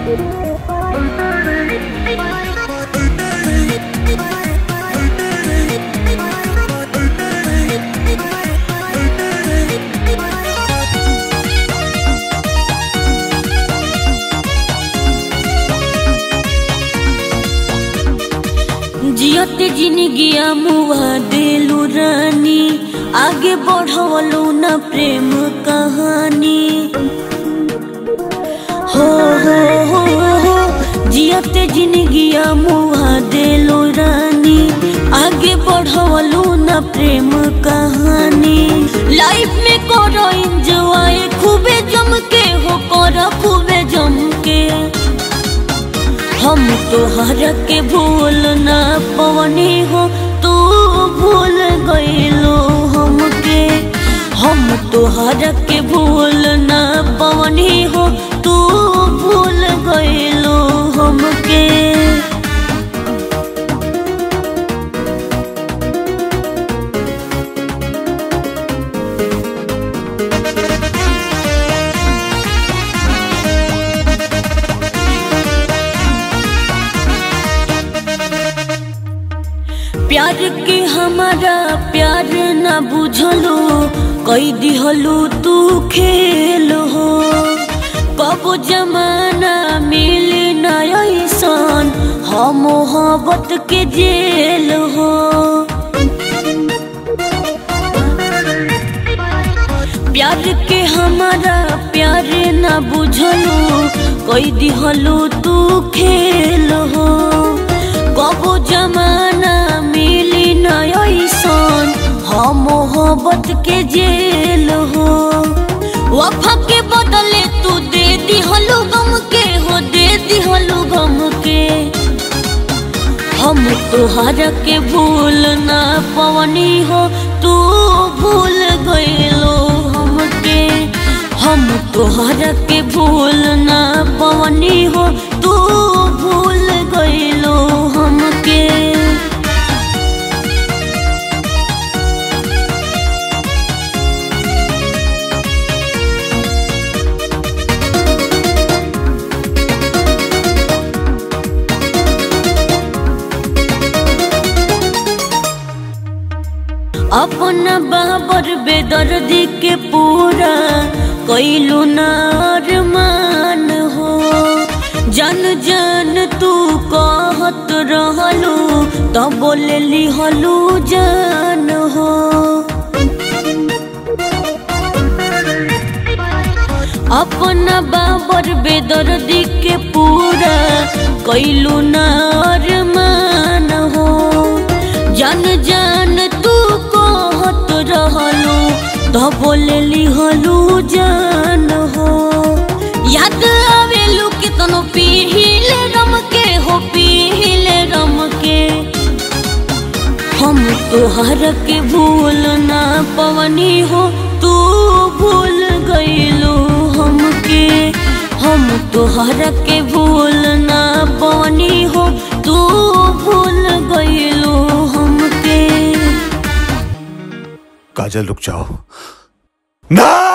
जियत जिनगिया मुआ देलू रानी आगे बढ़वलू न प्रेम कहानी हो हो हो हो जियत जिनगिया मुआ देलू रानी आगे बढ़वलू न प्रेम कहानी लाइफ में करो एंजॉय खूबे जम के हो करो खूबे जम के हम तोहर के भूल न पवनी हो तू भूल गईलो हमके हम तोहर के भूल न पवनी हो तू भूल गईलो हमके प्यार के हमारा प्यार न बुझलो कई दिहलू तू खेल हो कब जमाना मिले न ऐसन हम मोहब्बत के जेल हो प्यार के हमारा प्यार न बुझलो कई दिहलू तू खेल हो कबो जमाना मिली न ऐसन हम मोहब्बत के जेल हो वफा के बदले तू दे दिहलू गम के हो दे दिहलू गम के हम तोहर के भूल ना पवनी हो तू भूल गईलो हमके हम तोहर के भूल ना पवनी हो तू भूल गईलो हमके अपना बाबर बेदर्दी के पूरा कैलू नार मान हो जन जन तू कहत रहलू तो बोले लिहलू जान हो अपना बाबर बेदर्दी के पूरा कैलू नार मान हो जन जन तू कहत रहलू तो बोले लिहलू जान हो याद आवेलू कितनो पीहिले रम के हो पीहिले रम के हम तोहर के भूल ना पवनी हो तू भूल गईलू हमके हम तोहर के भूल ना पवनी हो तू भूल गईलू हमके काजल रुक जाओ ना